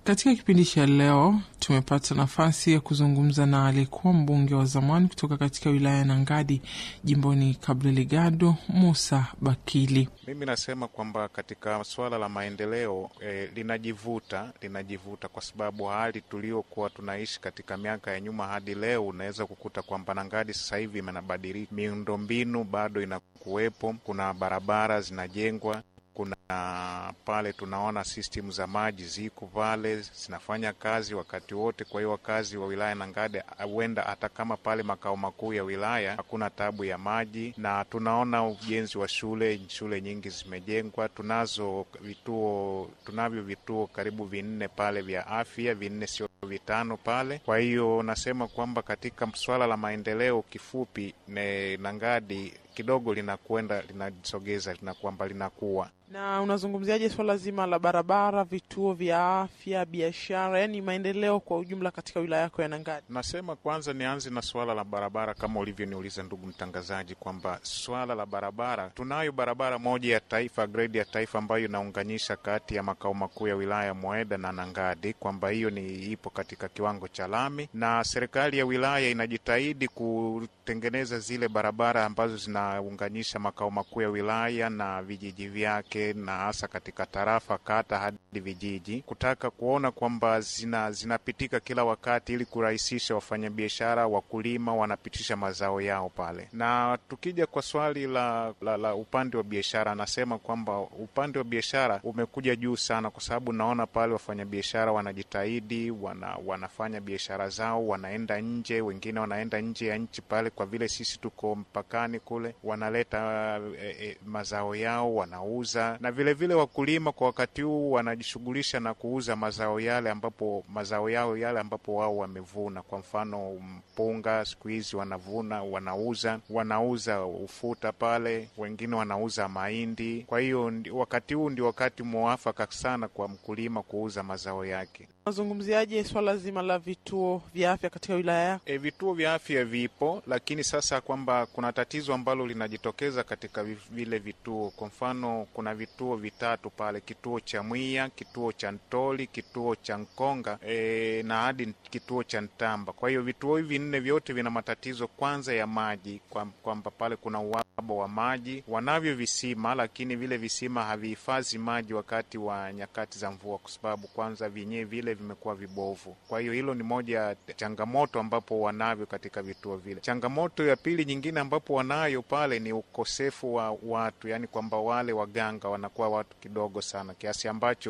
Katika kipindi cha leo tumepata nafasi ya kuzungumza na aliyekuwa mbunge wa zamani kutoka katika wilaya ya Nangadi jimboni Cabo Delgado, Musa Bakili. Mimi nasema kwamba katika suala la maendeleo eh, linajivuta linajivuta kwa sababu hali tuliokuwa tunaishi katika miaka ya nyuma hadi leo, unaweza kukuta kwamba Nangadi sasa hivi imenabadilika, miundombinu bado inakuwepo, kuna barabara zinajengwa kuna pale tunaona system za maji ziko pale zinafanya kazi wakati wote. Kwa hiyo wakazi wa wilaya Nangadi huenda hata kama pale makao makuu ya wilaya hakuna tabu ya maji, na tunaona ujenzi wa shule, shule nyingi zimejengwa. Tunazo vituo, tunavyo vituo karibu vinne pale vya afya, vinne sio vitano pale. Kwa hiyo nasema kwamba katika swala la maendeleo, kifupi ne Nangadi kidogo linakwenda linasogeza lina kwamba linakuwa na unazungumziaje swala zima la barabara, vituo vya afya, biashara, yaani maendeleo kwa ujumla katika wilaya yako ya Nangadi? Nasema kwanza nianze na swala la barabara, kama ulivyoniuliza ndugu mtangazaji, kwamba swala la barabara, tunayo barabara moja ya taifa, grade ya taifa, ambayo inaunganisha kati ya makao makuu ya wilaya Mweda na Nangadi, kwamba hiyo ni ipo katika kiwango cha lami, na serikali ya wilaya inajitahidi kutengeneza zile barabara ambazo zinaunganisha makao makuu ya wilaya na vijiji vyake na hasa katika tarafa, kata hadi vijiji, kutaka kuona kwamba zina zinapitika kila wakati, ili kurahisisha wafanyabiashara, wakulima wanapitisha mazao yao pale. Na tukija kwa swali la, la, la upande wa biashara, anasema kwamba upande wa biashara umekuja juu sana, kwa sababu naona pale wafanyabiashara wanajitahidi, wana, wanafanya biashara zao, wanaenda nje, wengine wanaenda nje ya nchi pale, kwa vile sisi tuko mpakani kule, wanaleta e, e, mazao yao wanauza na vilevile vile wakulima kwa wakati huu wanajishughulisha na kuuza mazao yale ambapo mazao yao yale ambapo wao wamevuna. Kwa mfano mpunga, siku hizi wanavuna, wanauza, wanauza ufuta pale, wengine wanauza mahindi. Kwa hiyo wakati huu ndio wakati mwafaka sana kwa mkulima kuuza mazao yake. Unazungumziaje swala zima la vituo vya afya katika wilaya yako? E, vituo vya afya vipo, lakini sasa kwamba kuna tatizo ambalo linajitokeza katika vile vituo. Kwa mfano kuna vituo vitatu pale, kituo cha Mwiya, kituo cha Ntoli, kituo cha Nkonga e, na hadi kituo cha Ntamba. Kwa hiyo vituo hivi nne vyote vina matatizo kwanza ya maji, kwamba pale kuna uhaba wa maji. Wanavyo visima, lakini vile visima havihifadhi maji wakati wa nyakati za mvua, kwa sababu kwanza vyenyewe vile vimekuwa vibovu. Kwa hiyo hilo ni moja ya changamoto ambapo wanavyo katika vituo vile. Changamoto ya pili nyingine ambapo wanayo pale ni ukosefu wa watu, yaani kwamba wale waganga wanakuwa watu kidogo sana kiasi ambacho